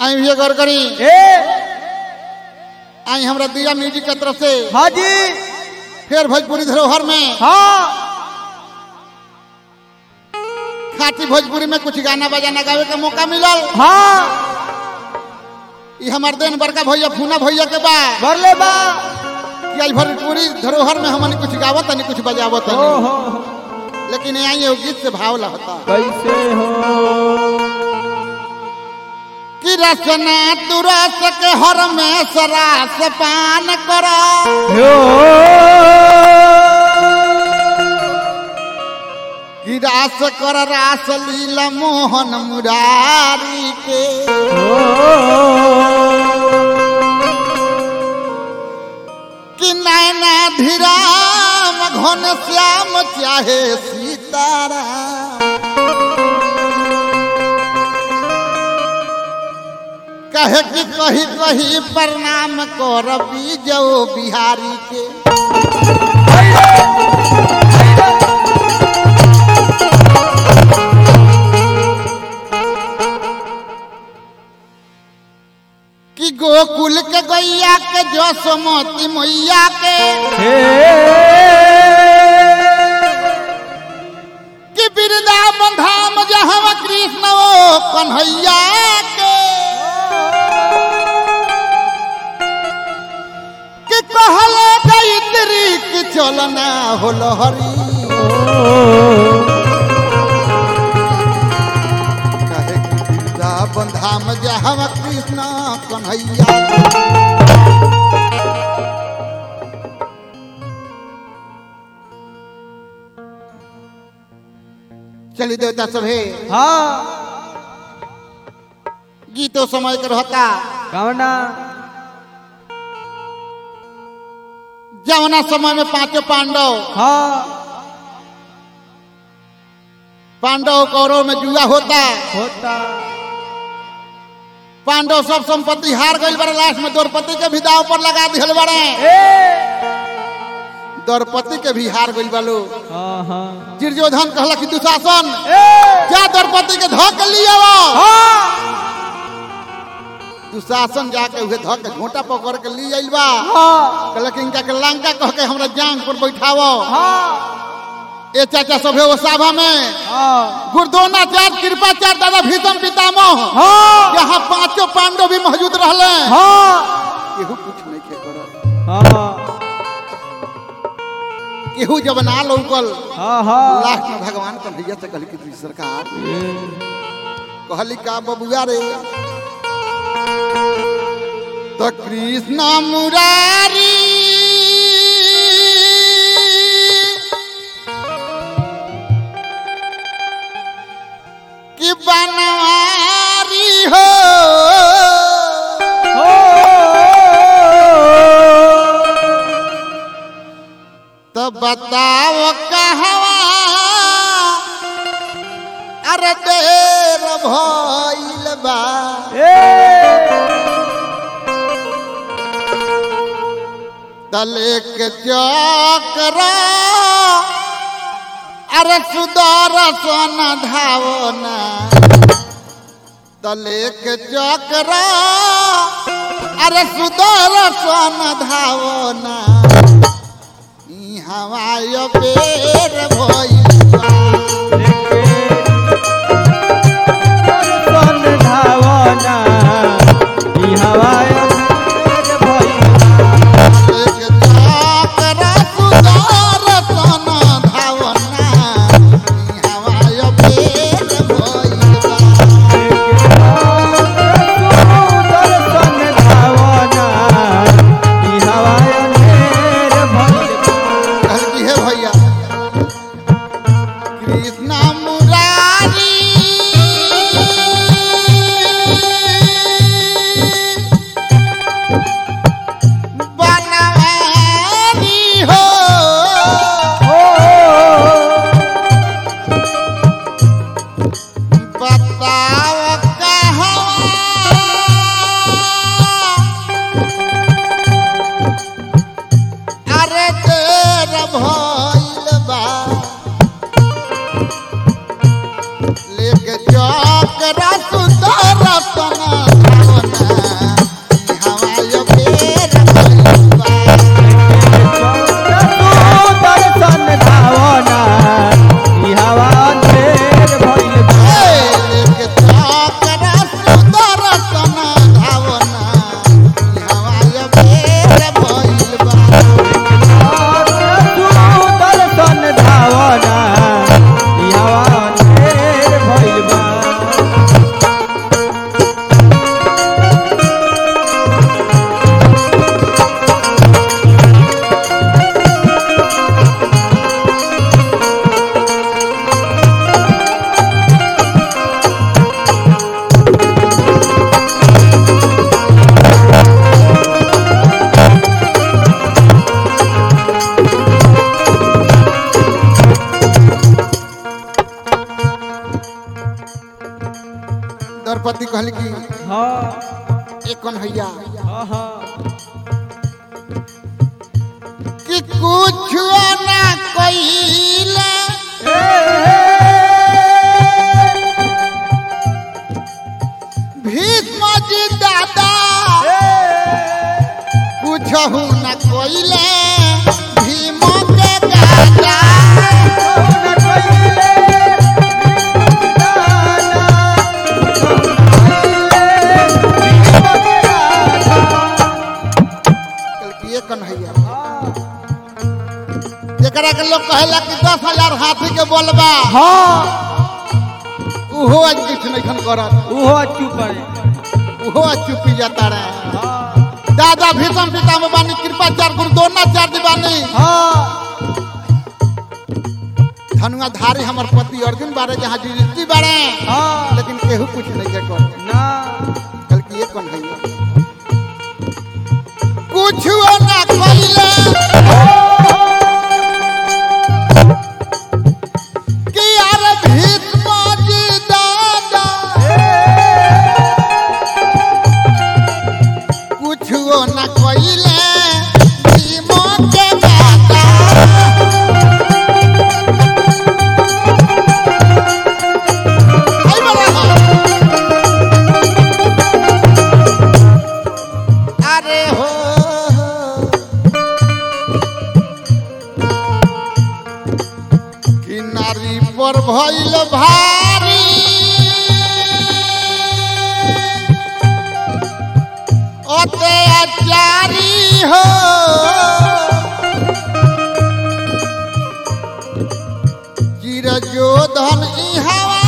आई भैया गौर करी ए आई हमरा दिया म्यूजिक के तरफ से हाँ जी फिर भोजपुरी धरोहर में हाँ खाटी भोजपुरी में कुछ गाना बजाना गावे का मौका मिलल हाँ ई हमार देन बड़का भैया फूना भैया के बा बरले बा कि आई भोजपुरी धरोहर में हमन कुछ गावत तनी कुछ बजावत ओ तनी हो लेकिन आई एगो गीत से भाव लगता कैसे हो कि रसना तू रस के हर में सरास पान करा हो कि रास कर रास लीला मोहन मुरारी के कि नैना धीराम घन श्याम चाहे सीतारा कहे कि कही कही प्रणाम कर बीजो बिहारी के कि गोकुल के गैया के जसमती मैया के कि वृंदावन धाम जहाँ कृष्ण ओ कन्हैया के कि कहले गायत्री कि चलना होल हरी कहे कि वृंदावन धाम जहाँ कृष्ण कन्हैया के चली देवता सभे हाँ गीतो समय के रहता कवना जवना समय में पांचों पांडव हाँ पांडव कौरव में जुआ होता होता पांडव सब संपत्ति हार गई बड़े लास्ट में द्रौपदी के भी दाव पर लगा दिल बड़े ए द्रौपदी के भी हार गई बालो हाँ हाँ दुर्योधन कहला कि दुशासन ए क्या द्रौपदी के धो के लिए हाँ दुशासन जाके उहे धो के घोटा पकड़ के लिए आइल बा हाँ कहला कि इनका के लंका कह के हमरा जांग पर बैठावो हाँ ए चाचा सभे वो सभा में हाँ गुरुद्रोणाचार्य कृपाचार्य दादा भीषम पितामह हाँ यहाँ पांचों पांडव भी मौजूद रहले हाँ केहू कुछ नहीं खे करल हाँ केहू जब ना लौकल हाँ हाँ लास्ट में भगवान कन्हैया से कहली कि सरकार कहली का बबुआ रे तो कृष्ण मुरारी कि बनवारी हो तो बताओ कहवा अरे देर भइल बा तले के चक्र अरे सुदर्शन धावना तले के चक्र अरे सुदर्शन धावना ई हवाय बेर भइल बा एक चक्र सुदर्शन धावना ई हवाय बेर भइल बा कहल की हे भैया कृष्ण मुरारी बनवारी हो बताओ कहवा अरे देर भइल बा लेके चौक रसुदर तना कन्हैया हाँ हाँ कि कुछ ना कइले भीष्म जी दादा कुछ न कइले भीम के गादा ये कन्हैया जेकरा के लोग कहेला कि दस हजार हाथी के बोलबा हाँ उहो आज किछ नहीं करत उहो चुप है उहो आज चुपी जाता रहे हाँ दादा भीषम पितामह बानी कृपाचार्य गुरु द्रोणाचार्य बानी हाँ धनुआधारी हमर पति अर्जुन बारे जहाँ जुड़ती बारे हाँ लेकिन केहू कुछ नहीं के कर ना कल की ये कौन है कुछ ना कइले कि यार भीष्म जी दादा कुछ ना कइले भीम के दादा आई बड़ा अरे हो कि नारी पर भइल भारी अत्याचारी हो चिर जोधन ई हवा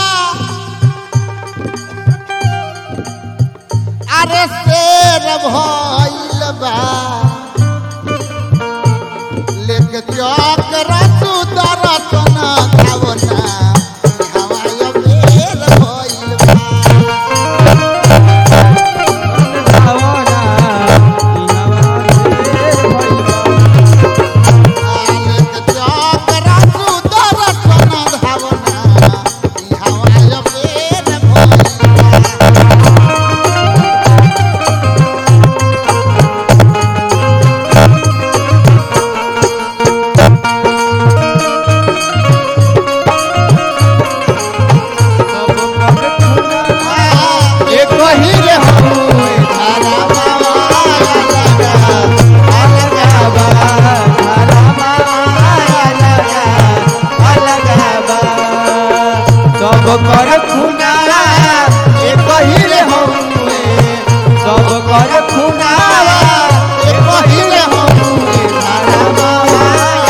अरे शेर भइल बा लेके चौक रसू दरसन खावना हवाय बेर भइल बा लेके चौक रसू दरसन धावना हवाय बेर भइल बा एक ही रे हुए धारा बाबा लगा अलगा सब कर खुना एक ही रे हउए सब कर खुना एक ही रे हुए धारा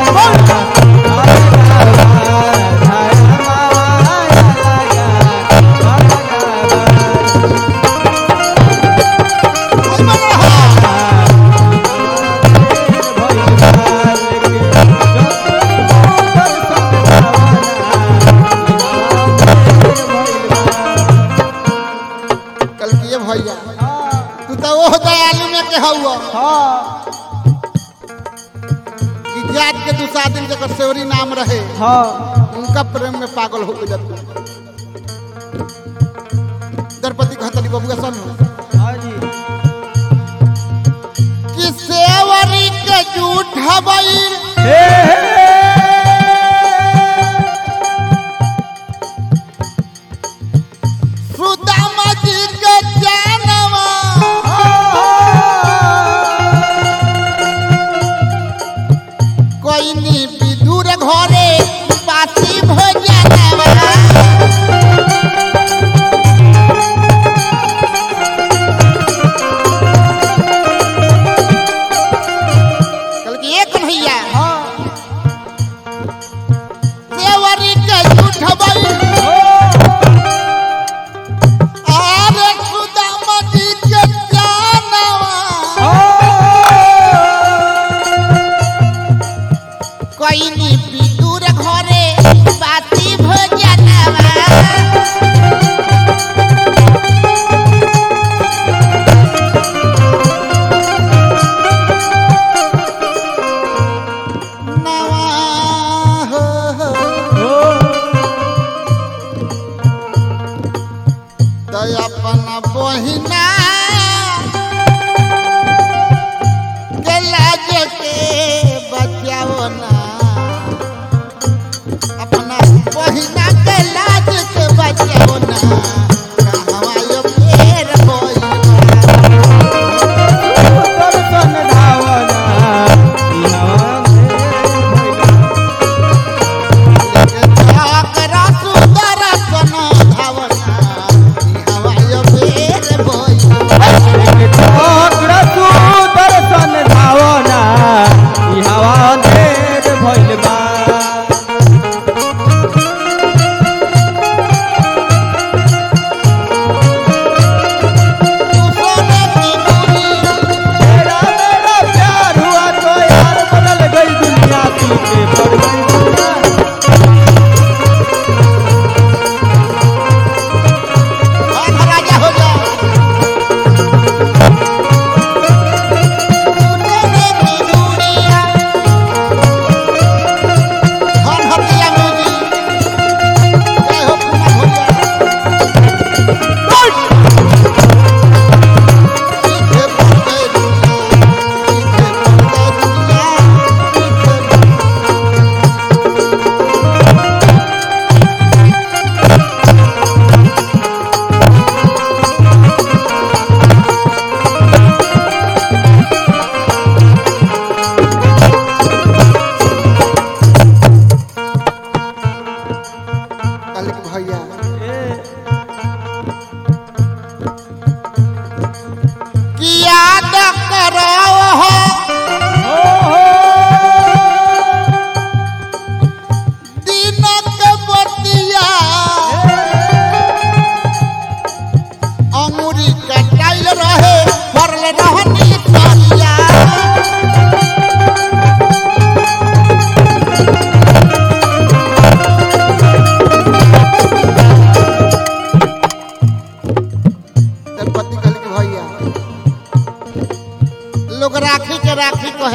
कल किए भैया तू तो वो दयालु में के हुआ कि जात के दूसरा दिन जकर सेवरी नाम रहे उनका प्रेम में पागल हो गया द्रौपदी कहतली बबुआ सन कि सेवरी के झूठ हबैर सुदामा जी के जानवा कोई नी विदुर घरे पासी भोजनवा कल की एक भैया देवरी के झूठ बल अरे सुदामा जी के जानवा कोई नी विदुर घरे पासी भोजनवा नवा हो हो तो अपन बहिना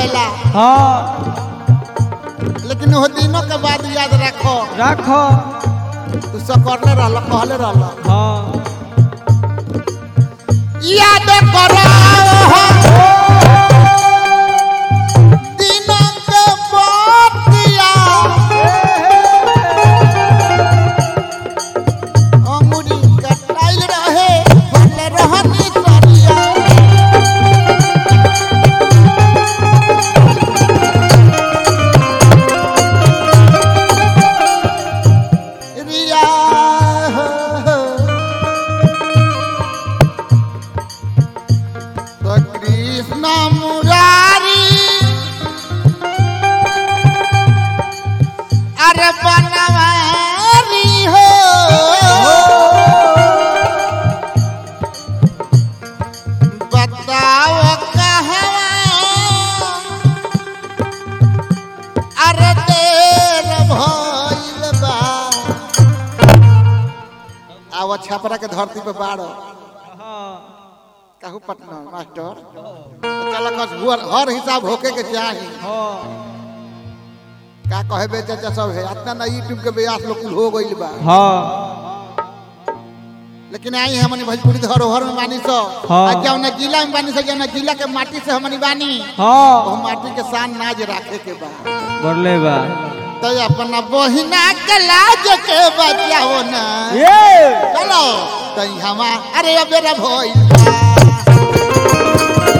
होला हाँ लेकिन वो दिनों के बाद याद रखो रखो तू सकरले रहल कहले रहल हाँ याद करो दिनों के बतिया अंगुरी कटाइल रहे भले रहनी सरिया रिया तो कृष्ण मुरारी अरे बनवारी हो बताओ कहाँ अरे देर भइल बा आव छपरा के धरती पे बाड़ो कहू पटना मास्टर चल कस हुअर हर हिसाब होके के चाही हाँ का कहे बे चाचा सब है इतना ना यूट्यूब के ब्यास लोग कुल हो गइल बा हाँ लेकिन आई हमनी भोजपुरी धरोहर में बानी सो हाँ। आ जौन जिला में बानी सो जौन जिला के माटी से हमनी बानी हाँ वो माटी के शान नाज राखे के बा बोले बा तो अपना बहिना के लाज के बचाओ ना ये चलो तो हमा अरे अब मेरा भइल बा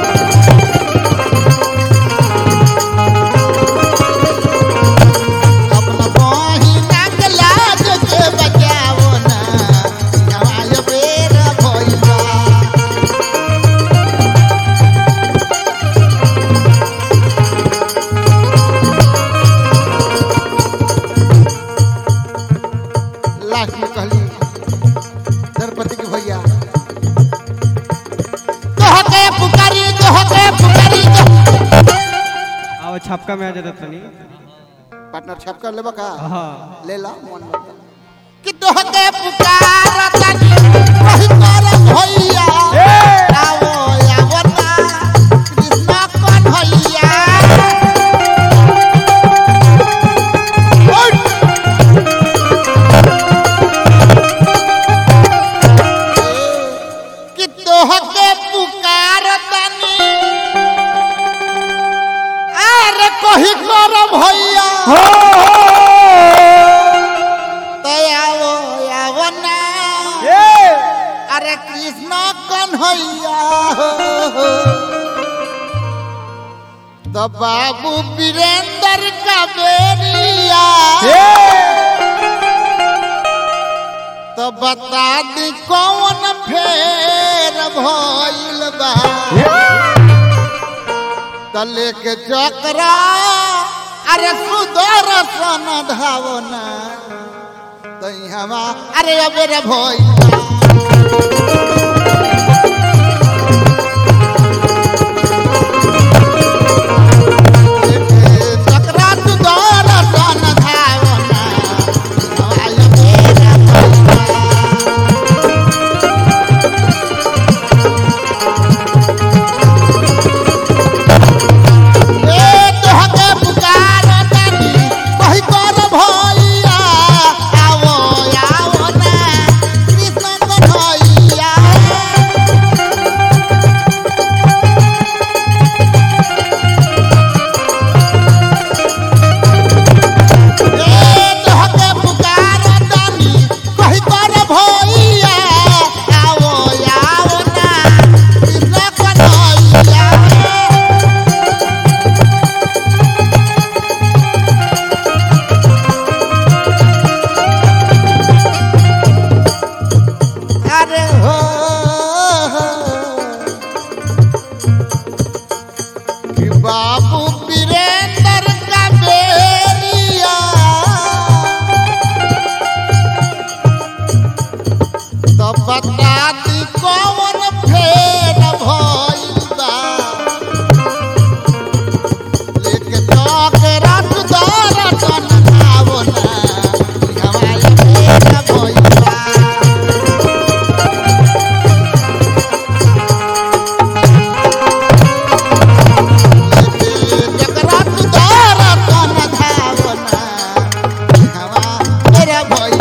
अपना बहिना के लाज के बचाओ ना हमारे बेरा भइल बा लास्ट में कहली द्रौपदी के भैया कह के पुकारी कह के पुकारी अब छपका में आ जाता तनी पार्टनर छप कर लेबा का हाँ ले ला मन में कि तोह के पुकार तनी कहि कर भैया आओ आवो ना कृष्ण कौन भैया उठ! कि तोह के पुकार तनी अरे कही कर भैया तो आओ आओ ना अरे कृष्ण कन्हैया हो। तो बाबू वीरेंद्र का बेरिया तो बता दी कौन फेर भइल बा तले के चक्रा अरे सुदर्शन धावना तो हमा अरे अबेर भइल बा चक्रा सुदर्शन धावना हवा अबेर भइल बा ए तोहके पुकार तानी कहि कर भैया आवो आवो ना कृष्ण कन्हैया भैया